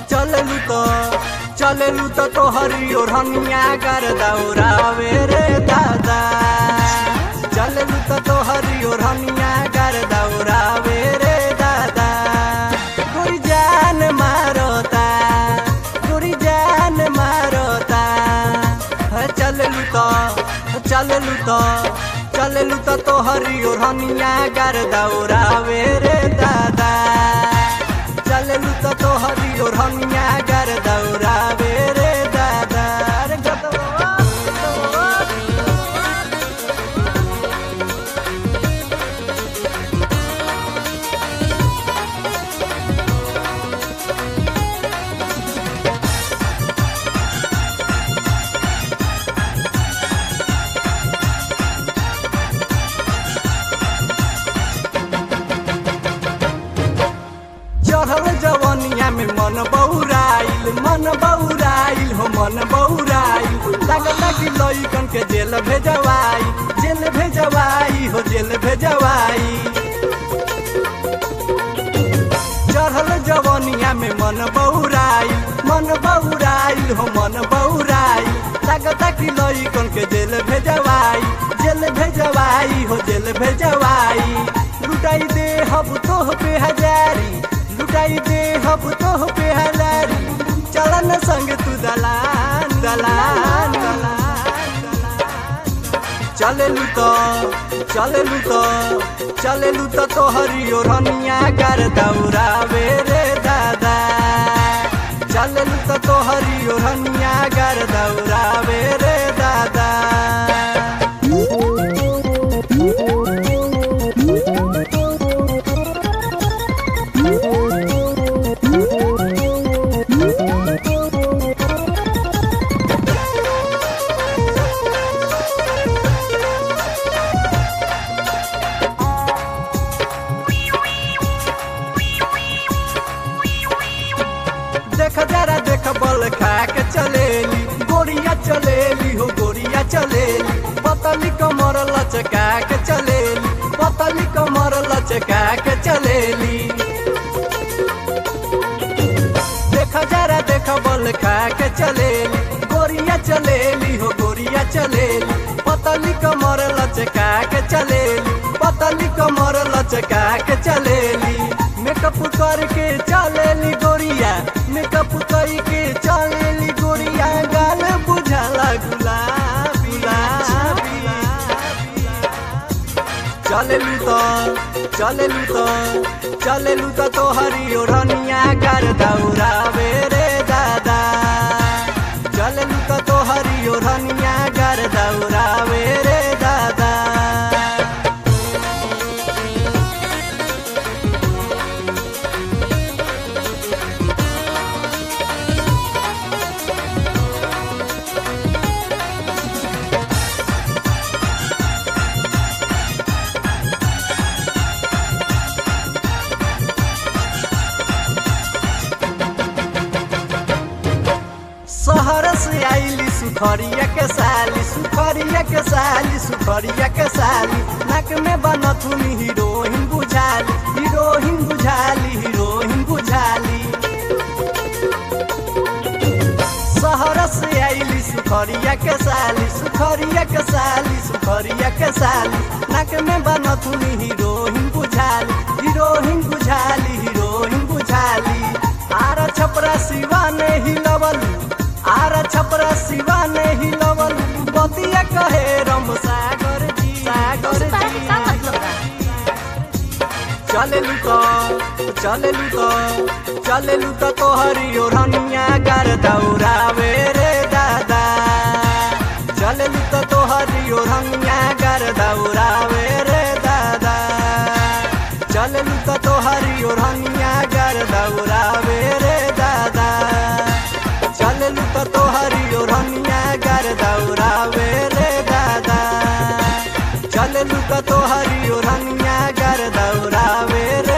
चललू तो चललू तो तोहरी ओढ़निया कर दौड़ावे रे दादा चललू तो तोहरी ओढ़निया कर दौड़ावे रे दादा गोरी जान मारोता गोरी जान मारोता है चललू तो चललू तो चललू तो तोहरी ओढ़निया कर दौड़ावे रे दादा चललू तो तोहरी ओढ़निया कर दौड़ावे रे दादा रे गदवा, गदवा। चढ़ल जवनिया में मन बौराइल मन बौराइल हो मन बौराइल लगता कि लइकन के जेल भेजवाई जेल भेजवाई हो जेल भेजवाई चढ़ल जवनिया में मन बौराइल मन बौराइल हो मन बौराइल लगता कि लइकन के जेल भेजवाई जेल भेजवाई हो जेल भेजवाई लुटाई दे हब तोह पे हजारी लुटाई दे हब तोह पे हजारी चलन संग तू दलान दलान दलान चललू तो चललू तो चललू तो तोहरी ओढ़निया कर दौड़ावे रे दादा चललू तो तोहरी ओढ़निया कर दौड़ावे रे दादा देख जरा देख बल खा के चलेली गोरिया चलेली हो गोरिया चलेली पतली कमर लचका के चलेली पतली कमर लचका के चलेली देख जरा देख बल खा के चलेली गोरिया चलेली हो गोरिया चलेली पतली कमर लचका के चलेली पतली कमर लचका के चलेली मेकअप करके चलेली गोरिया मेकअप करके चलेली गोरिया गाल बुझाला गुलाबी गुलाबी चललू तो चललू तो चललू तो तोहरी ओढ़निया कर दौड़ावे रे दादा चललू तो तोहरी ओढ़निया कर दौड़ावे रे दादा शहर से आईली सुखरिया के साली सुखरिया के साली सुखरिया के साली नाक में बनथुनी हीरोइन बुझाली हीरोइन बुझाली हीरोइन बुझाली शहर से आईली सुखरिया के साली सुखरिया के साली सुखरिया के साली नाक में बनथुनी हीरोइन बुझाली हीरोइन बुझाली हीरोइन बुझाली आर छपरा शिवा ने हिलवलू आर छपरा शिवा ने हिलवल बतिया कहे रम सागर जी सागर उसका जी क्या मतलब है चललू तो चललू तो चललू तो तोहरी ओढ़निया कर दौड़ावे रे दादा चललू तो तोहरी ओढ़निया कर दौड़ावे रे दादा चललू तो तोहरी ओढ़निया कर दौड़ावे रे दादा चललू तो तोहरी ओढ़निया कर दौड़ावे रे दादा चललू तो तोहरी ओढ़निया कर दौड़ावे रे